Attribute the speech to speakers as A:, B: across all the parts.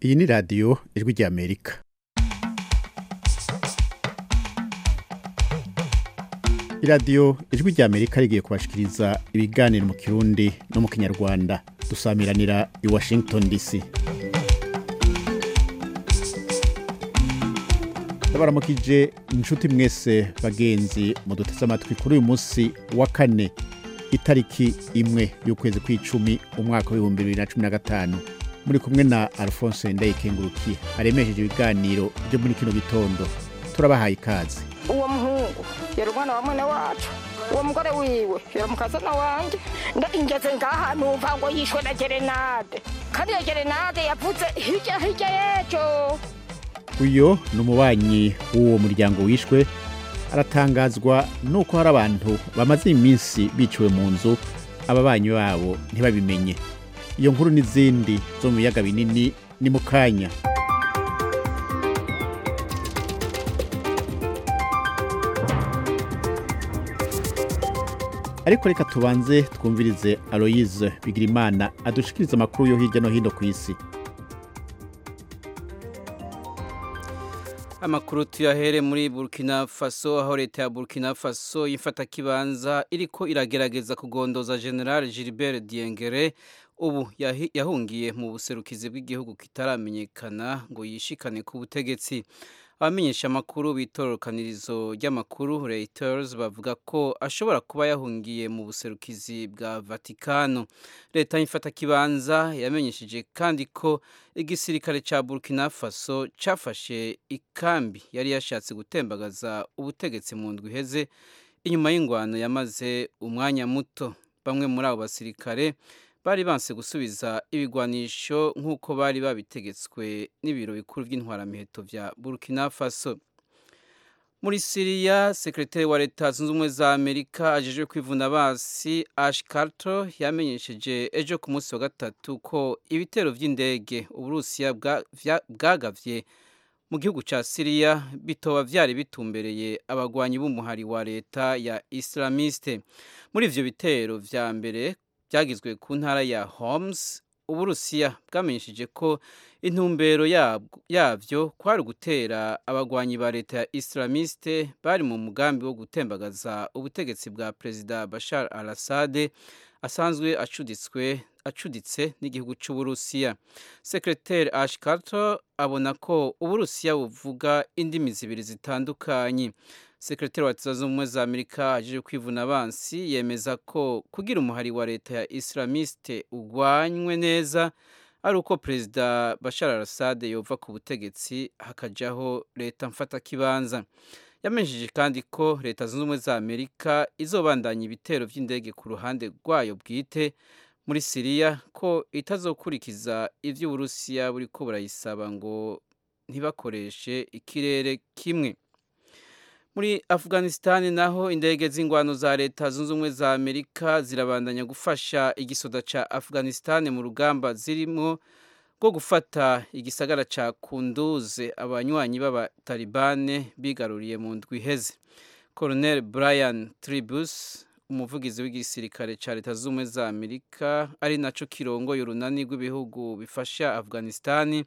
A: iyi ni radiyo ijwi ry'amerika iradiyo ijwi ry'amerika rigiye kubashikiriza ibiganiro mu kirundi no mu kinyarwanda dusamiranira i washington dc ndabaramukije inshuti mwese bagenzi muduteze amatwi kuri uyu munsi wa kane itariki imwe y'ukwezi kw'icumi umwaka w'ibihumbi bibiri na cumi na gatanu muri kumwe na alphonse ndayikengurukiye aremesheje ibiganiro byo muri kino gitondo turabahaye ikaze
B: uwo muhungu yari umwana wa mwene wacu uwo mugore wiwe yari umukazana wanjye ngeze ngaha numva ngo yishwe na gerenade kandi iyo gerenade yavuze hirya hirya y'ejo
A: uyo ni umubanyi w'uwo muryango wishwe aratangazwa nuko hari abantu bamaze iminsi biciwe mu nzu ababanyi babo ntibabimenye iyo nkuru n'izindi zo mu biyaga binini ni mu kanya ariko reka tubanze twumvirize aloyize bigirimana adushikiriza amakuru yo hirya no hino ku isi
C: amakuru tuyahere muri burkina faso aho leta ya burkina faso y'imfatakibanza iriko iragerageza kugondoza general gilbert diengere ubu yahungiye mu buserukizi bw'igihugu kitaramenyekana ngo yishikane ku butegetsi abamenyesha amakuru b'itorokanirizo ry'amakuru reuters bavuga ko ashobora kuba yahungiye mu buserukizi bwa vatikano leta y'imfatakibanza yamenyesheje kandi ko igisirikare cya burkina faso cyafashe ikambi yari yashatse gutembagaza ubutegetsi mu ndwi iheze inyuma y'ingwano yamaze umwanya muto bamwe muri abo basirikare bari banse gusubiza ibigwanisho nk'uko bari babitegetswe n'ibiro bikuru by'intwaramiheto bya burkina faso muri siriya sekretari wa leta zunze ubumwe za amerika ajejwe kwivuna basi ash carter yamenyesheje ejo ku munsi wa gatatu ko ibitero by'indege uburusiya bwagavye mu gihugu cya siriya bitoba byari bitumbereye abagwanyi b'umuhari wa leta ya islamiste muri ivyo bitero vya mbere byagizwe ku ntara ya Homs uburusiya bwamenyesheje ko intumbero yabyo kwari ugutera abagwanyi ba leta ya islamiste bari mu mugambi wo gutembagaza ubutegetsi bwa perezida bashar al assad asanzwe acuditswe acuditse n'igihugu cy'uburusiya sekreteri ash carter abona ko uburusiya buvuga indimi zibiri zitandukanye sekretari wa leta zunze ubumwe za amerika aje kwivuna abansi yemeza ko kugira umuhari wa leta ya islamiste ugwanywe neza ari uko perezida bashar al-assad yova ku butegetsi hakajaho leta mfatakibanza yamenyesheje kandi ko leta zunze ubumwe za amerika izobandanya ibitero by'indege ku ruhande rwayo bwite muri siriya ko itazokurikiza ibyo uburusiya buri ko burayisaba ngo ntibakoreshe ikirere kimwe muri afghanistan naho indege z'ingwano za leta zunze ubumwe za amerika zirabandanya gufasha igisoda ca afghanistan mu rugamba zirimo rwo gufata igisagara ca kunduze abanywanyi b'abatalibane bigaruriye mu ndwi iheze colonel brian tribus umuvugizi w'igisirikare ca leta zunze ubumwe za amerika ari naco kirongoye urunani rw'ibihugu bifasha afghanistan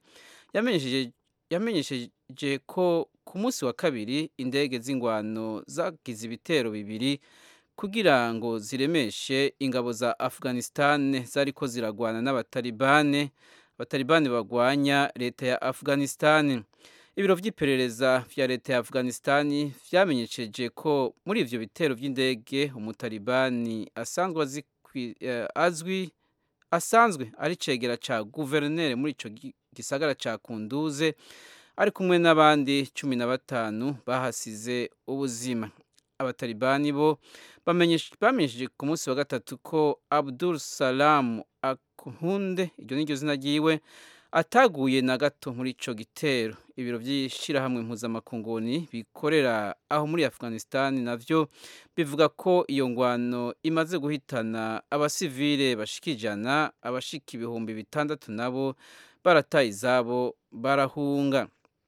C: yamenyesheje ko ku munsi wa kabiri indege z'ingwano zagize ibitero bibiri kugira ngo ziremeshe ingabo za afghanistan zariko ziragwana n'abatalibane abatalibane bagwanya leta ya afghanistan ibiro by'iperereza vya leta ya afghanistan vyamenyesheje ko muri ivyo bitero by'indege umutalibani asanzwe azwi asanzwe ari cegera ca guverineri muri ico gisagara ca kunduze ari kumwe n'abandi cumi na batanu bahasize ubuzima abatalibani bo bamenyesheje ku munsi wa gatatu ko abdul salam akunde iryo niryo zina ryiwe ataguye na gato muri ico gitero ibiro by'ishyirahamwe mpuzamakunguni bikorera aho muri afghanistan navyo bivuga ko iyo ngwano imaze guhitana abasivile bashika ijana abashika ibihumbi bitandatu nabo barataye izabo barahunga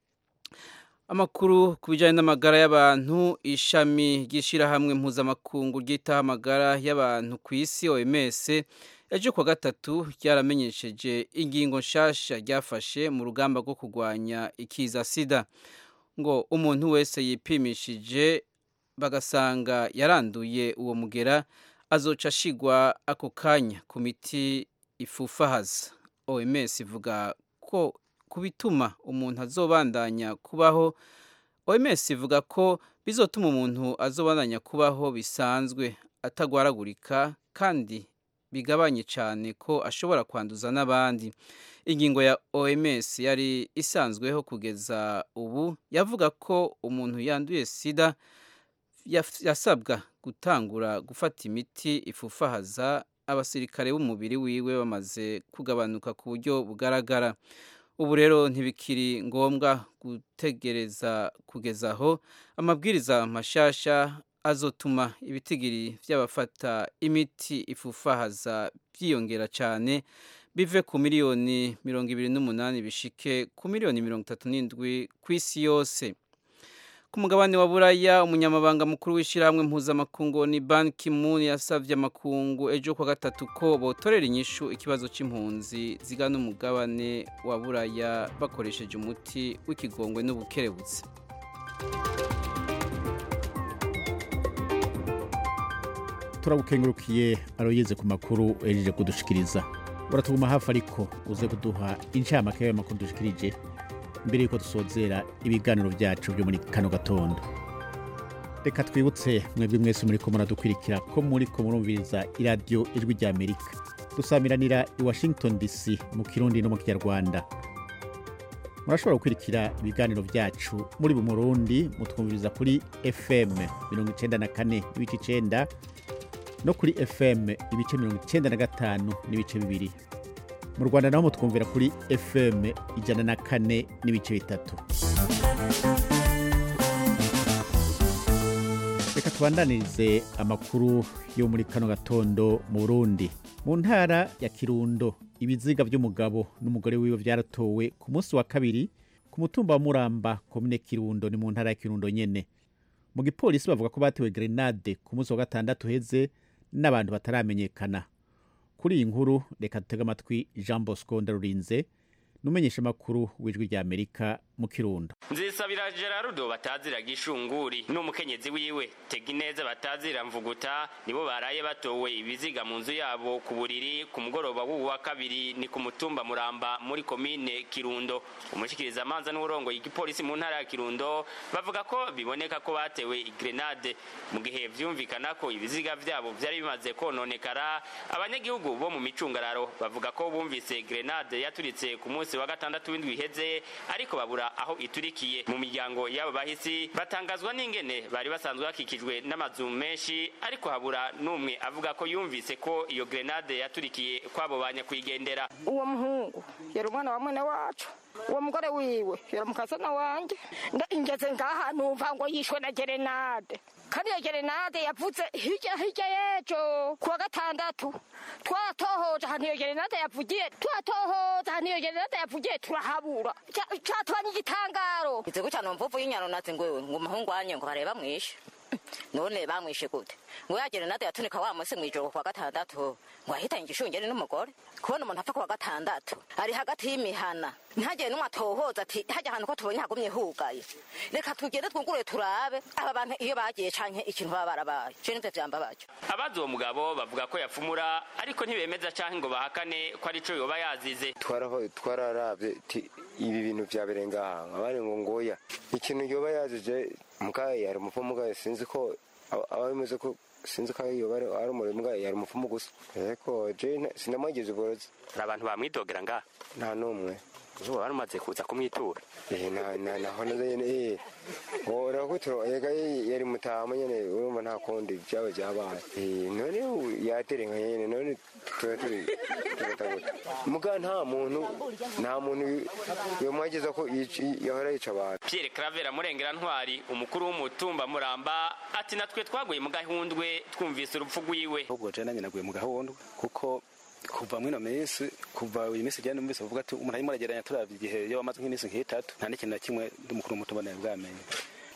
C: amakuru ku bijyanye n'amagara y'abantu ishami ry'ishyirahamwe mpuzamakungu ryitaho amagara y'abantu ku isi oms ejo kuwa gatatu ryaramenyesheje ingingo nshasha ryafashe mu rugamba rwo kurwanya ikiza sida ngo umuntu wese yipimishije bagasanga yaranduye uwo mugera azoca ashigwa ako kanya ku miti ifufahaza oms ivuga ko ku bituma umuntu azobandanya kubaho oms ivuga ko bizotuma umuntu azobandanya kubaho bisanzwe atagwaragurika kandi bigabanye cyane ko ashobora kwanduza n'abandi ingingo ya oms yari isanzweho kugeza ubu yavuga ko umuntu yanduye sida yasabwa gutangura gufata imiti ifufahaza abasirikare b'umubiri wiwe bamaze kugabanuka ku buryo bugaragara ubu rero ntibikiri ngombwa gutegereza kugeza aho amabwiriza mashasha azotuma ibitigiri by'abafata imiti ifufahaza byiyongera cyane bive ku miliyoni mirongo ibiri n'umunani bishike ku miliyoni mirongo itatu n'indwi ku isi yose ku mugabane wa buraya umunyamabanga mukuru w'ishyirahamwe mpuzamakungu ni ban kimun yasabye amakungu ejo kwa gatatu ko botorera inyishu ikibazo cy'impunzi zigana umugabane wa buraya bakoresheje umuti w'ikigongwe n'ubukerebutsi
A: turagukengurukiye aroyeze ku makuru ejeje kudushikiriza uratuguma hafi ariko uze kuduha incamake y'ayo makuru dushikirije mbere yuko dusozera ibiganiro byacu byo muri kano gatondo reka twibutse mwebwe mwese muri ko muradukwirikira ko muri ko murumviriza iradiyo ijwi rya amerika dusamiranira i washington dc mu kirundi no mu kinyarwanda murashobora gukurikira ibiganiro byacu muri bu murundi mutwumviriza kuri fm mirongo icenda na kane n'ibice icenda no kuri fm ibice mirongo icenda na gatanu n'ibice bibiri mu rwanda naho mutwumvira kuri fm ijana na kane n'ibice bitatu reka tubandanirize amakuru yo muri kano gatondo mu burundi mu ntara ya kirundo ibiziga by'umugabo n'umugore wiwe byaratowe ku munsi wa kabiri ku mutumba wa muramba komine kirundo ni mu ntara ya kirundo nyene mu gipolisi bavuga ko batewe grenade ku munsi wa gatandatu heze n'abantu bataramenyekana kuri iyi nkuru reka dutege amatwi jean bosco ndarurinze numenyesha amakuru w'ijwi rya amerika mu kirundo
D: nzisabira gerardo batazira gishunguri n'umukenyezi wiwe tegineza batazira mvuguta nibo baraye batowe ibiziga mu nzu yabo ku buriri ku mugoroba w'ubu wa kabiri ni ku mutumba muramba muri komine kirundo umushikiriza amanza n'uburongoye igipolisi mu ntara ya kirundo bavuga ko biboneka ko batewe grenade mu gihe vyumvikana ko ibiziga vyabo vyari bimaze kononekara abanyagihugu bo mu micungararo bavuga ko bumvise grenade yaturitse ku munsi wa gatandatu w'indwi iheze ariko babura aho iturikiye mu miryango y'abo bahisi batangazwa n'ingene bari basanzwe bakikijwe n'amazu menshi ariko habura n'umwe avuga ko yumvise ko iyo grenade yaturikiye kwabo ba nyakwigendera
B: uwo muhungu yari umwana wa mwene wacu uwo mugore wiwe yari umukazana wanjye ngeze ngaha numva ngo yishwe na gerenade kandi iyo gerenade yavuze hirya hirya y'ejo kuwa gatandatu twatohoje ahantu iyo gerenade yavugiye twatohoje ahantu iyo gerenade yavugiye turahabura catubanye igitangaro
E: ize gutya numva uvuye inyano nazi ngo ngo umuhungu wanye ngo bareba mwishe none bamwishe gute ngo ya gerenade yatunika wa munsi mwijoro kuwa gatandatu ngo ahitanye igishungeri n'umugore kubona umuntu apfa kuwa gatandatu ari hagati y'imihana ntihagire n'umwe atohoza ati hajya ahantu ko tubonye hagumye hugaye reka tugende twugure turabe aba bantu iyo bagiye canke ikintu baba barabaye je nivyo vyambabaje
D: abazi uwo mugabo bavuga ko yafumura ariko ntibemeza canke ngo bahakane ko ari co yoba yazize
F: twaraho twararavye ti ibi bintu vyabereye ngaha abari ngo ngoya ikintu yoba yazije mugaye yari umupfumu mugaye sinzi ko aba bimeze ko sinzi ko yoba ari umurimo mugaye yari umupfumu gusa ariko je sinamwigeze uborozi
D: hari abantu bamwidogera ngaha
F: nta n'umwe
D: uzuba wari umaze kuza kumwitura
F: eh na na naho nyene eh urakutiro ega yari mutama nyene urumva nta kundi byaba byabaye eh none yaterenga nyene none tuba turi turataguta muga nta muntu nta muntu yomwageza ko yahora yica abantu
D: Pierre Claver Murengera Ntwari umukuru w'umutumba Muramba ati natwe twaguye mu gahundwe twumvise urupfu rwiwe
G: ahubwo je nanye naguye mu gahundwe kuko kuva mwino minsi kuva uyu minsi jyane numvise bavuga ati umuntu arimo arageranya turavye igihe yo amaze nk'iminsi nk'itatu nta n'ikintu na kimwe ndi mukuru w'umutumba nawe bwamenye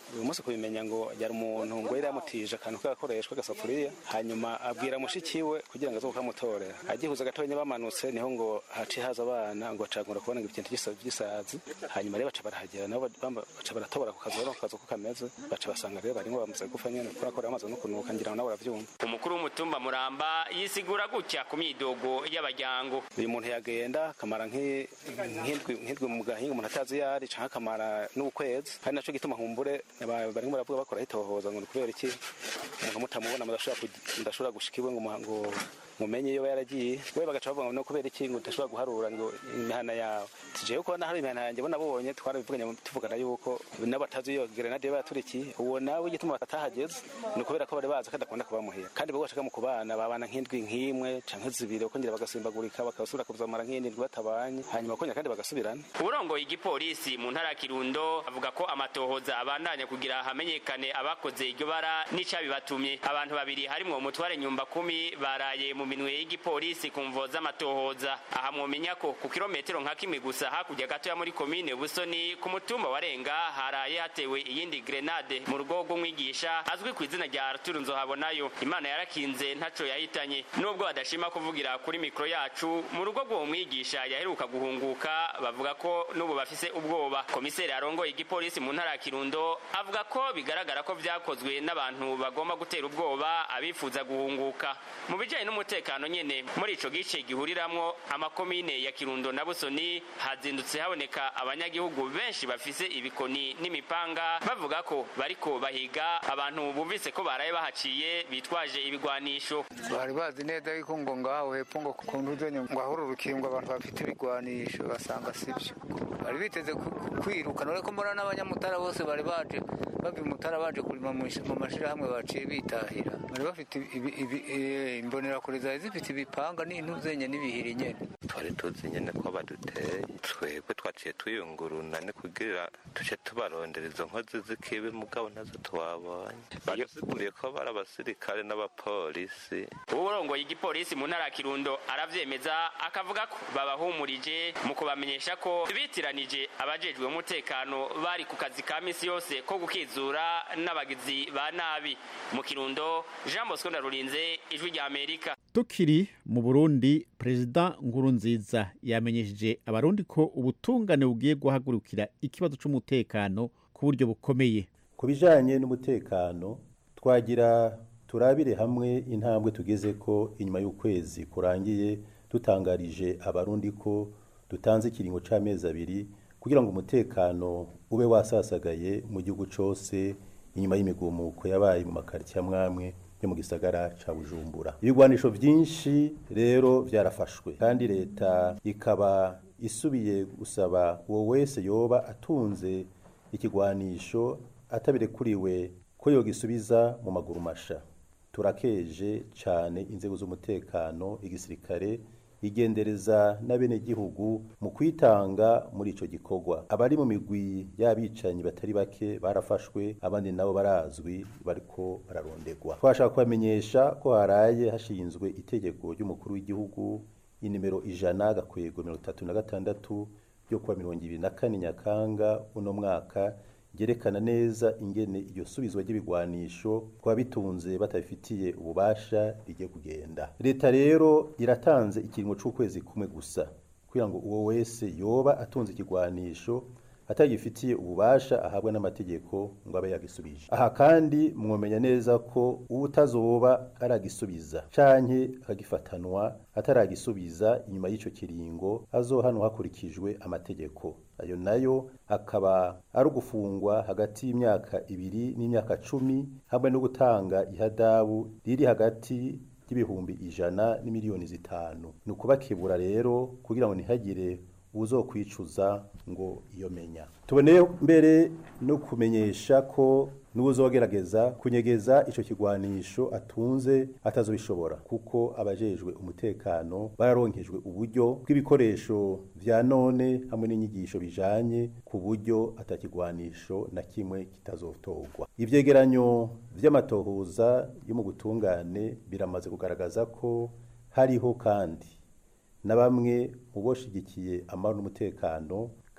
G: uyu munsi kubimenya ngo yari umuntu ngo yari yamutije akantu k'agakoreshwa agasafuriya hanyuma abwira mushiki we kugira ngo aze kukamutorera agihuza gatonya bamanutse niho ngo haciye haza abana ngo bacagura kubona ngo ikintu gisa- gisazi hanyuma rero baca barahagera nabo bamba- baca baratobora ku kazu bari ku kazu ko kameze baca basanga rero barimo bamaze gupfa nyene kubera ko bamaze no kunuka ngira ngo nabo baravyumva
D: umukuru w'umutumba muramba yisigura gutya ku myidogo y'abajyango
G: uyu muntu yagenda akamara nk'i- nk'indwi nk'indwi mu gahinga umuntu atazi iyo ari canke akamara n'ukwezi hari naco gituma humbure aba- barimo baravuga bakora hitohoza ngo ni kubera iki umuntu mutamubona mudashobora kugi- mudashobora gushika iwe ngo mu- ngo mumenye iyo yaragiye we bagaca bavuga ngo no kubera iki ngo udashobora guharura ngo imihana yawe tijewe kubona hari imihana yanjye bo nabonye twarabivuganye tuvugana yuko n'abatazi iyo grenade baturikiye uwo nawe igituma batahageze ni ukubera ko bari bazi ko adakunda kubamuhira kandi bo bashaka mu kubana babana nk'indwi nk'imwe canke zibiri bakongera bagasimbagurika bakasubira kuzamara nk'indwi batabanye hanyuma bakongera kandi bagasubirana
D: uburongoye igipolisi mu ntara ya kirundo avuga ko amatohoza abandanya kugira hamenyekane abakoze iryo bara n'icabibatumye abantu babiri harimwo umutware nyumba kumi baraye mu minwe y'igipolisi ku mvo z'amatohoza aha mwomenya ko ku kilometero nka kimwe gusa hakurya gatoya muri komine busoni ku mutumba wa renga haraye hatewe iyindi grenade mu rugo rw'umwigisha azwi ku izina rya arturu nzohabonayo imana yarakinze ntaco yahitanye nubwo badashima kuvugira kuri mikoro yacu mu rugo rw'uwo mwigisha yaheruka guhunguka bavuga ko n'ubu bafise ubwoba komiseri arongoye igipolisi mu ntara ya kirundo avuga ko bigaragara ko vyakozwe n'abantu bagomba gutera ubwoba abifuza guhunguka mu bijanye n'umutekano nyene muri ico gice gihuriramwo amakomine ya kirundo na busoni hazindutse haboneka abanyagihugu benshi bafise ibikoni n'imipanga bavuga ko bariko bahiga abantu bumvise ko baraye bahaciye bitwaje ibigwanisho
H: bari bazi neza yuko ngo ngaho hepfo ngo ku ntuzenya ngo ahora urukingo abantu bafite ibigwanisho basanga sibyo bari biteze ku- ku- kwiruka none ko mbona n'abanyamutara bose bari baje bava imutara baje kurima mu ish- mu mashirahamwe baciye bitahira bari bafite ibi- ibi- eh, imbonerakure zari zifite ibipanga n'intuzenya n'ibihiri nyene
I: twari tuzi nyine ko baduteye twebwe twaciye tuyunguruna ni kugira tuce tubarondera izo nkozi z'ikibi mugabo nazo twabonye badusiguriye ko bari abasirikare n'abapolisi
D: uburongoye igipolisi mu ntara ya kirundo aravyemeza akavuga ko babahumurije mu kubamenyesha ko bitiranije abajejwe umutekano bari ku kazi ka misi yose ko gukizura n'abagizi ba nabi mu kirundo jean bosco ndarurinze ijwi rya amerika
A: tukiri mu burundi perezida nkurunziza yamenyesheje abarundi ko ubutungane bugiye guhagurukira ikibazo c'umutekano ku buryo bukomeye
J: ku bijyanye n'umutekano twagira turabire hamwe intambwe tugeze ko inyuma y'ukwezi kurangiye dutangarije abarundi ko dutanze ikiringo cy'amezi abiri kugira ngo umutekano ube wasasagaye mu gihugu cyose inyuma y'imigumuko yabaye mu makaritsiye amwamwe yo mu gisagara ca bujumbura ibigwanisho byinshi rero byarafashwe kandi leta ikaba isubiye gusaba uwo wese yoba atunze ikigwanisho atabirekuriwe ko yogisubiza mu maguru masha turakeje cyane inzego z'umutekano igisirikare igendereza n'abenegihugu mu kwitanga muri ico gikorwa abari mu migwi y'abicanyi batari bake barafashwe abandi nabo barazwi bariko bararondegwa twashaka kubamenyesha ko haraye hashinzwe itegeko ry'umukuru w'igihugu inimero ijana gakwego mirongo itatu na gatandatu ryo kuwa mirongo ibiri na kane nyakanga uno mwaka ryerekana neza ingene iryo subizwa ry'ibigwanisho kuba bitunze batabifitiye ububasha rigiye kugenda leta rero iratanze ikiringo c'ukwezi kumwe gusa kugira ngo uwo wese yoba atunze ikigwanisho atagifitiye ububasha ahabwa n'amategeko ngo abe yagisubije aha kandi mwomenya neza ko utazoba aragisubiza canke akagifatanwa ataragisubiza inyuma y'ico kiringo azohanwa hakurikijwe amategeko ayo nayo akaba ari ugufungwa hagati y'imyaka ibiri n'imyaka cumi hamwe no gutanga ihadabu riri hagati y'ibihumbi ijana n'imiliyoni zitanu ni ukubakebura rero kugira ngo ntihagire uzokwicuza ngo iyo menya tuboneye mbere no kumenyesha ko n'uzogerageza kunyegeza ico kigwanisho atunze atazobishobora kuko abajejwe umutekano bararonkejwe uburyo bw'ibikoresho vya none hamwe n'inyigisho bijanye ku buryo atakigwanisho na kimwe kitazotogwa ivyegeranyo vy'amatohoza yo mu gutungane biramaze kugaragaza ko hariho kandi na bamwe mu boshigikiye amahoro n'umutekano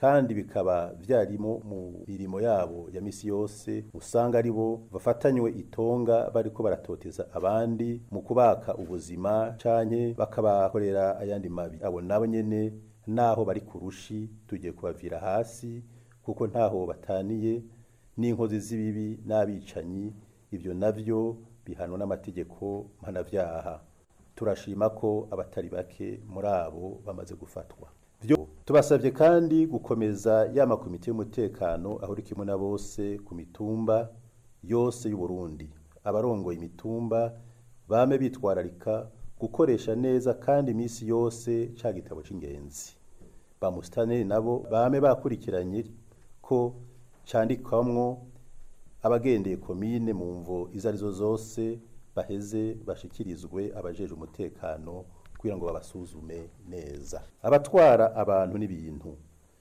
J: kandi bikaba vyarimo mu mirimo yabo ya misi yose usanga ari bo bafatanywe itonga bariko baratoteza abandi mu kubaka ubuzima canke bakabakorera ayandi mabi abo nabo nyene naho bari ku rushi tugiye kubavira hasi kuko ntaho bataniye n'inkozi z'ibibi n'abicanyi ibyo navyo bihanwa n'amategeko mpanavyaha turashima ko abatari bake muri abo bamaze gufatwa Vyo tubasabye kandi gukomeza ya makomite y'umutekano aho uri kimwe na bose ku mitumba yose y'u Burundi abarongoye imitumba bame bitwararika gukoresha neza kandi iminsi yose ca gitabo c'ingenzi ba musitaneri nabo bame bakurikiranye ko candikwamwo abagendeye komine mu mvo izo arizo zose baheze bashikirizwe abajeje umutekano kugira ngo babasuzume neza abatwara abantu n'ibintu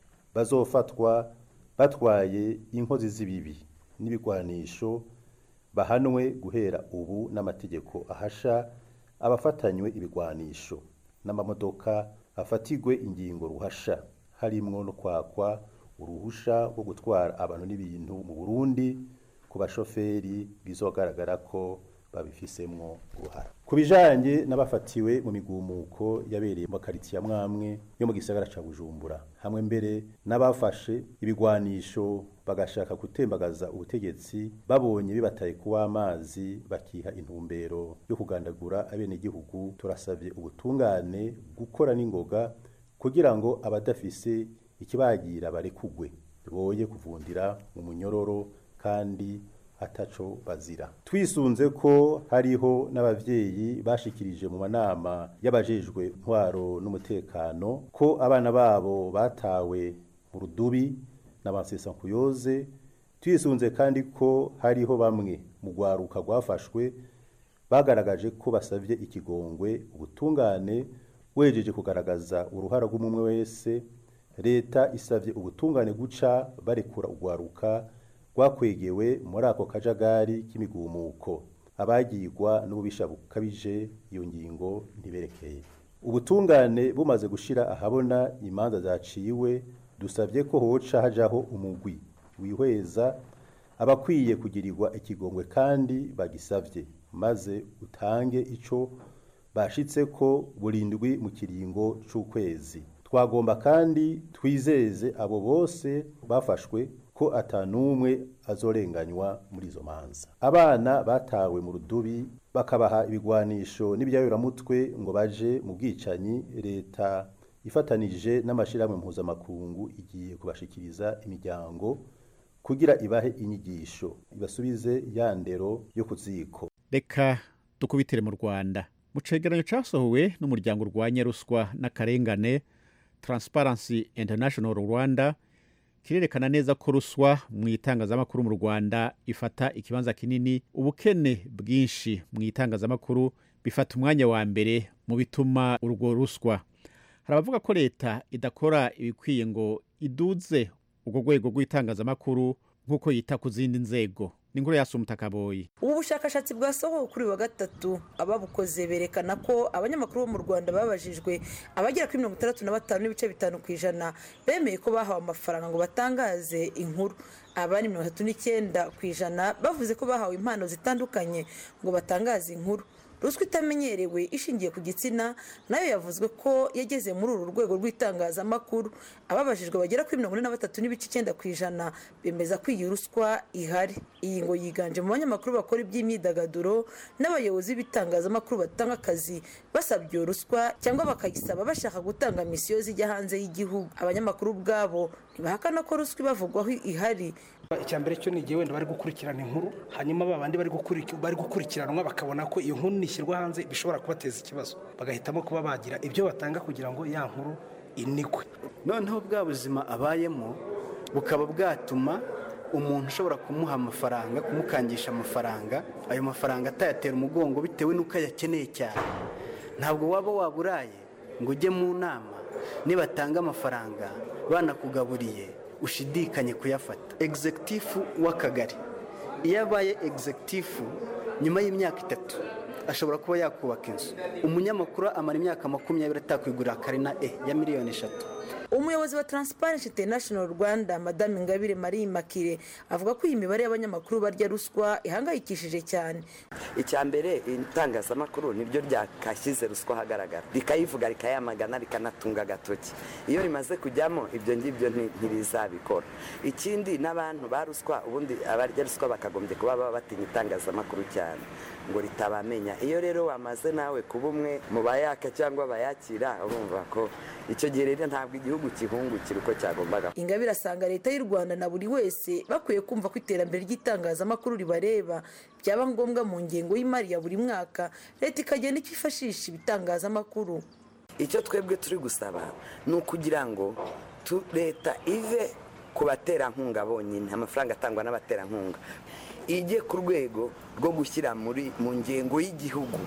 J: bazofatwa batwaye inkozi z'ibibi n'ibigwanisho bahanwe guhera ubu n'amategeko ahasha abafatanywe ibigwanisho n'amamodoka afatigwe ingingo ruhasha harimwo no kwakwa uruhusha rwo gutwara abantu n'ibintu mu Burundi ku bashoferi bizogaragara ko babifisemwo uruhara ku bijanye n'abafatiwe mu migumuko yabereye mu makaritsiye amwamwe yo mu gisagara ca Bujumbura hamwe mbere n'abafashe ibigwanisho bagashaka gutembagaza ubutegetsi babonye bibataye kuwa amazi bakiha intumbero yo kugandagura abenegihugu turasavye ubutungane gukora n'ingoga kugira ngo abadafise ikibagira barekugwe boye kuvundira mu munyororo kandi ataco bazira twisunze ko hariho n'abavyeyi bashikirije mu manama y'abajejwe ntwaro n'umutekano ko abana babo batawe mu rudubi n'abansesankuyoze twisunze kandi ko hariho bamwe mu rwaruka rwafashwe bagaragaje ko basavye ikigongwe ubutungane wejeje kugaragaza uruhara rw'umwe wese leta isavye ubutungane guca barekura urwaruka rwakwegewe muri ako kajagari k'imigumuko abagirwa n'ububisha bukabije iyo ngingo ntiberekeye ubutungane bumaze gushira ahabona imanza zaciwe dusabye ko hoca hajaho umugwi wihweza abakwiye kugirirwa ikigongwe kandi bagisavye maze utange ico bashitse ko burindwi mu kiringo c'ukwezi twagomba kandi twizeze abo bose bafashwe ko atanumwe azorenganywa muri izo manza abana batawe mu rudubi bakabaha ibigwanisho n'ibyayuramutwe ngo baje mu bwicanyi leta ifatanije n'amashirahamwe mpuzamakungu igiye kubashikiriza imiryango kugira ibahe inyigisho ibasubize ya ndero yo ku ziko
A: reka dukubitire mu rwanda mu cegeranyo casohowe n'umuryango urwanya ruswa n'akarengane transparency international rwanda kirerekana neza ko ruswa mu itangazamakuru mu rwanda ifata ikibanza kinini ubukene bwinshi mu itangazamakuru bifata umwanya wa mbere mu bituma urwo ruswa hari abavuga ko leta idakora ibikwiye ngo iduze urwo rwego rw'itangazamakuru nk'uko yita ku zindi nzego ni inkuru yasumta kaboyi
K: ubu bushakashatsi bwasohowe kuri wa gatatu ababukoze berekana ko abanyamakuru bo mu rwanda babajijwe abagera kuri mirongo itandatu na batanu n'ibice bitanu ku ijana bemeye ko bahawe amafaranga ngo batangaze inkuru abandi mirongo itatu n'icyenda ku ijana bavuze ko bahawe impano zitandukanye ngo batangaze inkuru ruswa itamenyerewe ishingiye ku gitsina nayo yavuzwe ko yageze muri uru rwego rw'itangazamakuru ababajijwe bagera kuri mirongo ine na batatu n'ibice icyenda ku ijana bemeza ko iyi ruswa ihari iyi ngo yiganje mu banyamakuru bakora iby'imyidagaduro n'abayobozi b'itangazamakuru batanga akazi basabye iyo ruswa cyangwa bakayisaba bashaka gutanga misiyo zijya hanze y'igihugu abanyamakuru ubwabo ntibahakana ko ruswa ibavugwaho ihari
L: icya mbere cyo ni igihe wenda bari gukurikirana inkuru hanyuma ba bandi bari gukurikiranwa bakabona ko iyo nkuru nishyirwa hanze bishobora kubateza ikibazo bagahitamo kuba bagira ibyo batanga kugira ngo ya nkuru inikwe
M: noneho bwa buzima abayemo bukaba bwatuma umuntu ushobora kumuha amafaranga kumukangisha amafaranga ayo mafaranga atayatera umugongo bitewe n'uko ayakeneye cyane ntabwo waba waburaye ngo ujye mu nama nibatanga amafaranga banakugaburiye ushidikanye kuyafata egizegitifu w'akagari iyo abaye egizegitifu nyuma y'imyaka itatu ashobora kuba yakubaka inzu umunyamakuru amara imyaka makumyabiri atakwigurira karina e ya miliyoni eshatu
K: umuyobozi wa transparency international rwanda madame ingabire marie makire avuga ko iyi mibare y'abanyamakuru barya ruswa ihangayikishije cyane
N: icya mbere itangazamakuru niryo ryakashyize ruswa ahagaragara rikayivuga rikayamagana rikanatunga agatoki iyo rimaze kujyamo ibyo ngibyo ntirizabikora ikindi n'abantu ba ruswa ubundi abarya ruswa bakagombye kuba baba batinya itangazamakuru cyane ngo ritabamenya iyo rero wamaze nawe kuba umwe mu bayaka cyangwa abayakira urumva ko icyo gihe rero ntabwo igihugu kihungukira uko cyagombaga
K: ingabire asanga leta y'u rwanda na buri wese bakwiye kumva ko iterambere ry'itangazamakuru ribareba byaba ngombwa mu ngengo y'imari ya buri mwaka leta ikagenda ikifashisha ibitangazamakuru
N: icyo twebwe turi gusaba ni ukugira ngo leta ive ku baterankunga bonyine amafaranga atangwa n'abaterankunga ijye ku rwego rwo gushyira muri mu ngengo y'igihugu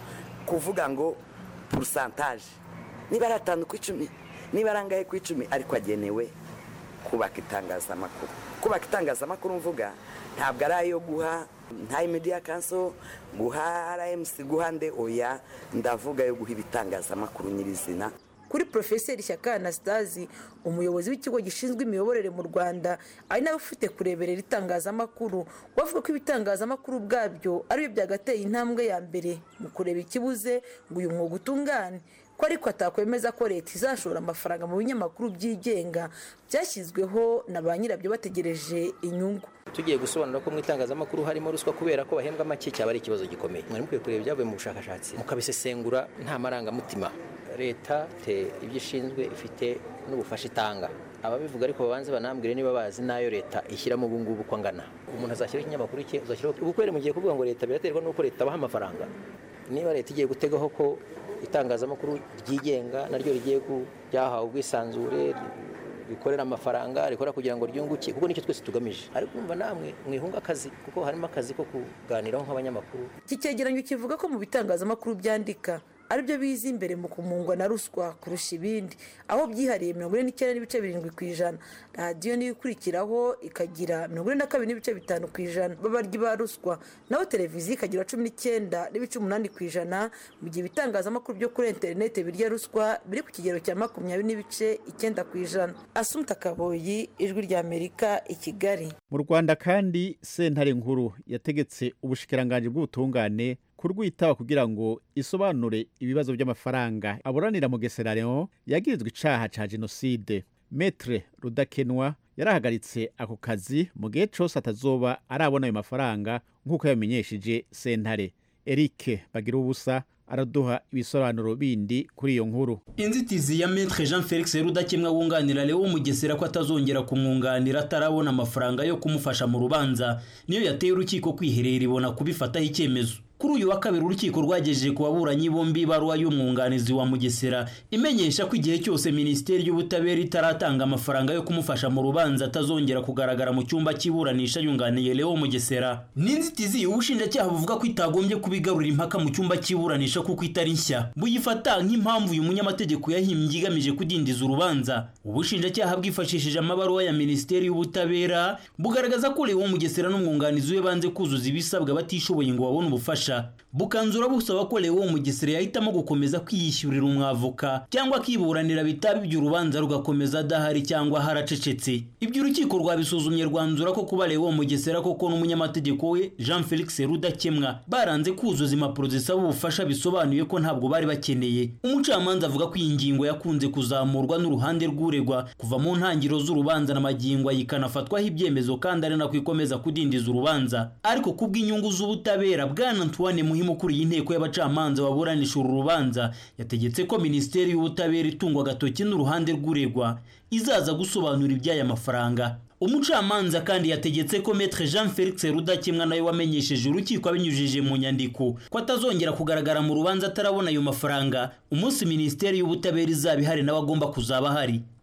N: kuvuga ngo purusantaje niba ari atanu ku icumi niba ari angahe ku icumi ariko agenewe kubaka itangazamakuru kubaka itangazamakuru mvuga ntabwo ari ayo guha nta media kanso guha rmc guha nde oya ndavuga yo guha ibitangazamakuru nyirizina
K: kuri porofeseri shyaka anastasi umuyobozi w'ikigo gishinzwe imiyoborere mu rwanda ari nawe ufite kureberera itangazamakuru bavuga ko ibitangazamakuru ubwabyo aribyo byagateye intambwe ya mbere mu kureba ikibuze ngo uyu mwuga utungane ko ariko atakwemeza ko leta izashora amafaranga mu binyamakuru byigenga byashyizweho na ba nyirabyo bategereje inyungu
O: tugiye gusobanura ko mu itangazamakuru harimo ruswa kubera ko bahembwa make cyaba ari ikibazo gikomeye mwari mukwiye kureba ibyavuye mu bushakashatsi mukabisesengura nta marangamutima leta te ibyo ishinzwe ifite n'ubufasha itanga ababivuga ariko babanze banambwire niba bazi n'ayo leta ishyiramo ubu ngubu uko angana umuntu azashyiraho ikinyamakuru cye uzashyiraho ubukwere mu gihe kuvuga ngo leta biraterwa n'uko leta abaha amafaranga niba leta igiye gutegaho ko itangazamakuru ryigenga naryo rigiye ryahawe ubwisanzure rikorera amafaranga rikora kugira ngo ryunguke kuko nicyo twese tugamije ariko umva namwe mwihunga akazi kuko harimo akazi ko kuganiraho nk'abanyamakuru
K: iki cyegeranyo kivuga ko mu bitangazamakuru byandika aribyo biza imbere mu kumungwa na ruswa kurusha ibindi aho byihariye mirongo ine n'icyenda n'ibice birindwi ku ijana radiyo niyo ikurikiraho ikagira mirongo ine na kabiri n'ibice bitanu ku ijana b'abaryi ba ruswa naho televiziyo ikagira cumi n'icyenda n'ibice umunani ku ijana mu gihe ibitangazamakuru byo kuri interineti birya ruswa biri ku kigero cya makumyabiri n'ibice icyenda ku ijana asumta kaboyi ijwi ry'amerika i kigali
A: mu rwanda kandi sentare nkuru yategetse ubushikiranganji bw'ubutungane kurwitaba kugira ngo isobanure ibibazo by'amafaranga aburanira mu Leon yagirizwa icaha ca jenoside metre rudakenwa yarahagaritse ako kazi mu gihe cose atazoba arabona ayo mafaranga nk'uko yamenyesheje sentare eric bagira ubusa araduha ibisobanuro bindi kuri iyo nkuru
P: inzitizi ya metre jean felix rudakemwa wunganira leo mugesera ko atazongera kumwunganira atarabona amafaranga yo kumufasha mu rubanza niyo yateye urukiko kwiherera ibona kubifataho icyemezo kuri uyu wa kabiri urukiko rwagejeje ku baburanyi bombi ibaruwa y'umwunganizi wa mugesera imenyesha ko igihe cyose minisiteri y'ubutabera itaratanga amafaranga yo kumufasha mu rubanza atazongera kugaragara mu cyumba cy'iburanisha yunganiye leo mugesera n'inzitizi ubushinjacyaha buvuga ko itagombye kubigarura impaka mu cyumba cy'iburanisha kuko itari nshya buyifata nk'impamvu uyu munyamategeko yahimbye igamije kudindiza urubanza ubushinjacyaha bwifashishije amabaruwa ya minisiteri y'ubutabera bugaragaza ko leo mugesera n'umwunganizi we banze kuzuza ibisabwa batishoboye ngo babone ubufasha bukanzura busaba ko Leo Mugesera yahitamo gukomeza kwiyishyurira umwavoka cyangwa akiburanira bitaba iby'urubanza rugakomeza adahari cyangwa haracecetse ibyo urukiko rwabisuzumye rwanzura ko kuba Leo Mugesera koko n'umunyamategeko we Jean Felix Rudakemwa baranze kuzuza impapuro zisaba ubufasha bisobanuye ko ntabwo bari bakeneye umucamanza avuga ko iyi ngingo yakunze kuzamurwa n'uruhande rw'uregwa kuva mu ntangiriro z'urubanza na magingo ayikanafatwaho ibyemezo kandi ari nako ikomeza kudindiza urubanza ariko kubw'inyungu z'ubutabera bwana Antoine Muhimu ukuriye inteko y'abacamanza baburanisha uru rubanza yategetse ko minisiteri y'ubutabera itungwa agatoki n'uruhande rw'uregwa izaza gusobanura iby'aya mafaranga umucamanza kandi yategetse ko metre jean felix rudakemwa nawe wamenyesheje urukiko abinyujije mu nyandiko ko atazongera kugaragara mu rubanza atarabona ayo mafaranga umunsi minisiteri y'ubutabera izaba ihari nawe agomba kuzaba ahari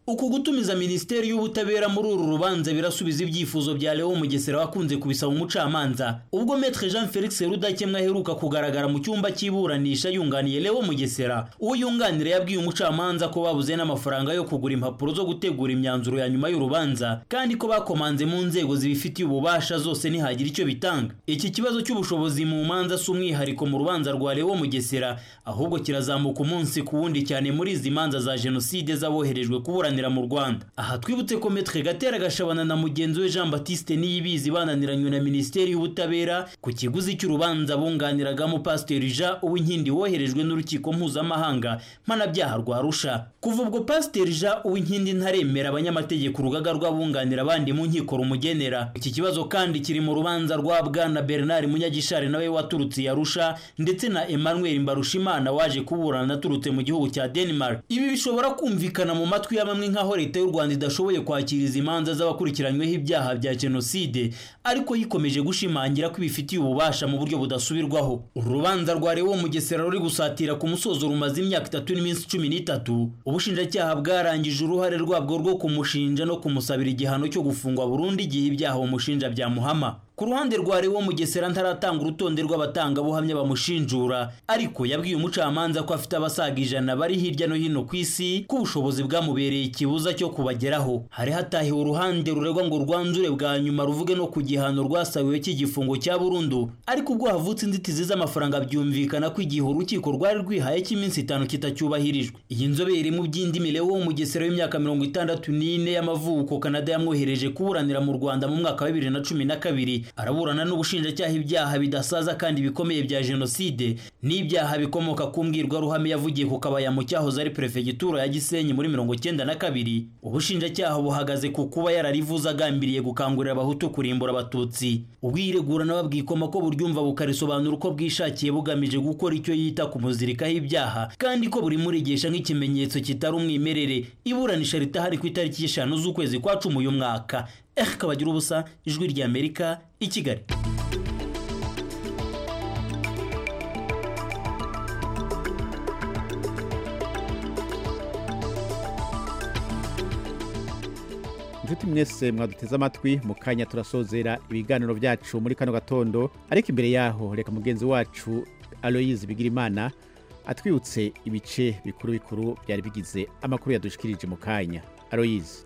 P: uku gutumiza minisiteri y'ubutabera muri uru rubanza birasubiza ibyifuzo bya leo mugesera wakunze kubisaba umucamanza ubwo metre jean felix rudakemwa aheruka kugaragara mu cyumba cy'iburanisha yunganiye leo mugesera uwo yunganira yabwiye umucamanza ko babuze n'amafaranga yo kugura impapuro zo gutegura imyanzuro ya nyuma y'urubanza kandi ko bakomanze mu nzego zibifitiye ububasha zose ntihagira icyo bitanga iki kibazo cy'ubushobozi mu manza si umwihariko mu rubanza rwa leo mugesera ahubwo kirazamuka umunsi ku wundi cyane muri izi manza za jenoside z'aboherejwe kuburanira mu rwanda aha twibutse ko metre gatera gashabana na mugenzi we jean batiste niyibizi bananiranywe na minisiteri y'ubutabera ku kiguzi cy'urubanza bunganiragamo pasiteri jean uwinkindi woherejwe n'urukiko mpuzamahanga mpanabyaha rwa arusha kuva ubwo pasiteri jean uwinkindi ntaremera abanyamategeko urugaga rw'abunganira abandi mu nkiko rumugenera iki kibazo kandi kiri mu rubanza rwa bwana bernard munyagishari nawe waturutse i arusha ndetse na emmanuel mbarushimana waje kuburana aturutse mu gihugu cya denmark ibi bishobora kumvikana mu matwi ya bamwe nk'aho leta y'u rwanda idashoboye kwakira izi manza z'abakurikiranyweho ibyaha bya jenoside ariko yikomeje gushimangira ko ibifitiye ububasha mu buryo budasubirwaho uru rubanza rwa rewo mugesera ruri gusatira ku musozo rumaze imyaka itatu n'iminsi cumi n'itatu ubushinjacyaha bwarangije uruhare rwabwo rwo kumushinja no kumusabira igihano cyo gufungwa burundu igihe ibyaha bamushinja byamuhama ku ruhande rwa Lewo Mugesera ntaratanga urutonde rw'abatangabuhamya bamushinjura ariko yabwiye umucamanza ko afite abasaga ijana bari hirya no hino ku isi ko ubushobozi bwamubereye ikibuza cyo kubageraho hari hatahiwe uruhande ruregwa ngo rwanzure bwa nyuma ruvuge no ku gihano rwasabiwe cy'igifungo cya burundu ariko ubwo havutse inzitizi z'amafaranga byumvikana ko igihe urukiko rwari rwihaye cy'iminsi itanu kitacyubahirijwe iyi nzobere mu by'indimi Lewo Mugesera w'imyaka mirongo itandatu n'ine y'amavuko Canada yamwohereje kuburanira mu Rwanda mu mwaka wa bibiri na cumi na kabiri araburana n'ubushinjacyaha ibyaha bidasaza kandi bikomeye bya jenoside n'ibyaha bikomoka ku mbwirwaruhame yavugiye ku kabaya mu cyahoze ari perefegitura ya gisenyi muri mirongo cyenda na kabiri ubushinjacyaha buhagaze ku kuba yararivuze agambiriye gukangurira abahutu kurimbura abatutsi ubwiregura nawe bwikoma ko buryumva bukarisobanura uko bwishakiye bugamije gukora icyo yita kumuzirikaho ibyaha kandi ko buri murigesha nk'ikimenyetso kitari umwimerere iburanisha ritahari ku itariki y'eshanu z'ukwezi kwa cumi uyu mwaka eh kabagira ubusa ijwi ry'amerika i kigali
A: inshuti mwese mwaduteze amatwi mu kanya turasozera ibiganiro byacu muri kano gatondo ariko imbere yaho reka mugenzi wacu aloyizi bigirimana atwibutse ibice bikuru bikuru byari bigize amakuru yadushikirije mu kanya aloyizi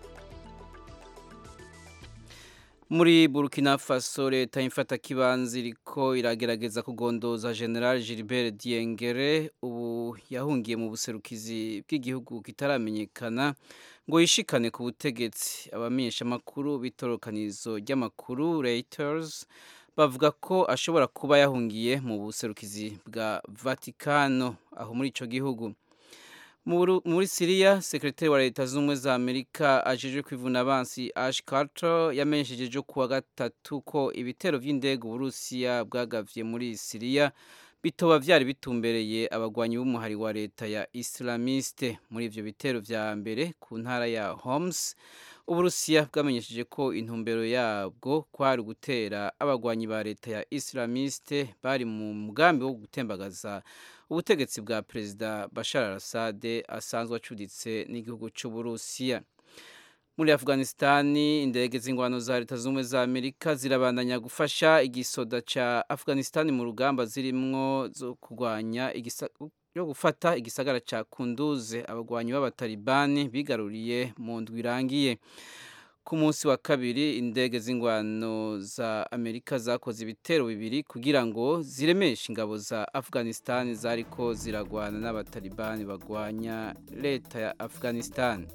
C: muri burkina faso leta y'imfatakibanza iriko iragerageza kugondoza general gilbert diengere ubu yahungiye mu buserukizi bw'igihugu kitaramenyekana ngo yishikane ku butegetsi abamenyeshamakuru b'itorokanizo ry'amakuru reuters bavuga ko ashobora kuba yahungiye mu buserukizi bwa vatikano aho muri ico gihugu muri siriya sekretari wa leta z'ubumwe za amerika ajejwe kwivuna abansi ash carter yamenyesheje ejo kuwa gatatu ko ibitero by'indege uburusiya bwagavye muri siriya bitoba vyari bitumbereye abagwanyi b'umuhari wa leta ya islamiste muri ivyo bitero vya mbere ku ntara ya homs uburusiya bwamenyesheje ko intumbero yabwo kwari gutera abagwanyi ba leta ya islamiste bari mu mugambi wo gutembagaza ubutegetsi bwa perezida bashar al-assad asanzwe acuditse n'igihugu cy'uburusiya muri afghanistani indege z'ingwano za leta z'ubumwe za amerika zirabandanya gufasha igisoda ca afghanistani mu rugamba zirimwo zo kurwanya yo gufata igisagara ca kunduze abagwanyi b'abatalibani bigaruriye mu ndwi irangiye ku munsi wa kabiri indege z'ingwano za amerika zakoze ibitero bibiri kugira ngo ziremeshe ingabo za afghanistan zariko ziragwana n'abatalibani bagwanya leta ya afghanistan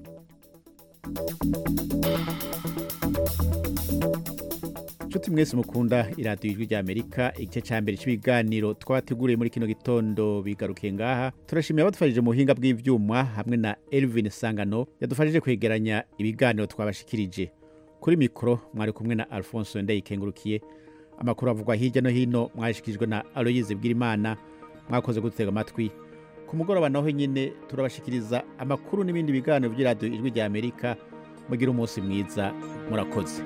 A: nshuti mwese mukunda iradiyo ijwi ry'amerika igice cya mbere cy'ibiganiro twabateguriye muri kino gitondo bigarukiye ngaha turashimira abadufashije mu buhinga bw'ibyuma hamwe na elvin sangano yadufashije kwegeranya ibiganiro twabashikirije kuri mikoro mwari kumwe na alphonse ndayikengurukiye amakuru avugwa hirya no hino mwashikirijwe na aloyize bw'imana mwakoze gutega amatwi ku mugoroba naho nyine turabashikiriza amakuru n'ibindi biganiro by'iradiyo ijwi ry'amerika mugire umunsi mwiza murakoze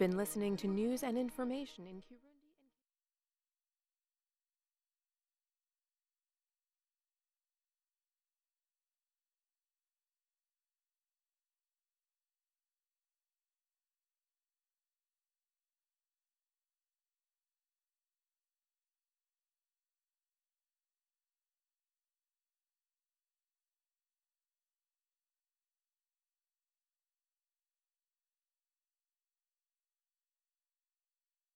Q: You've been listening to news and information in Kirundi.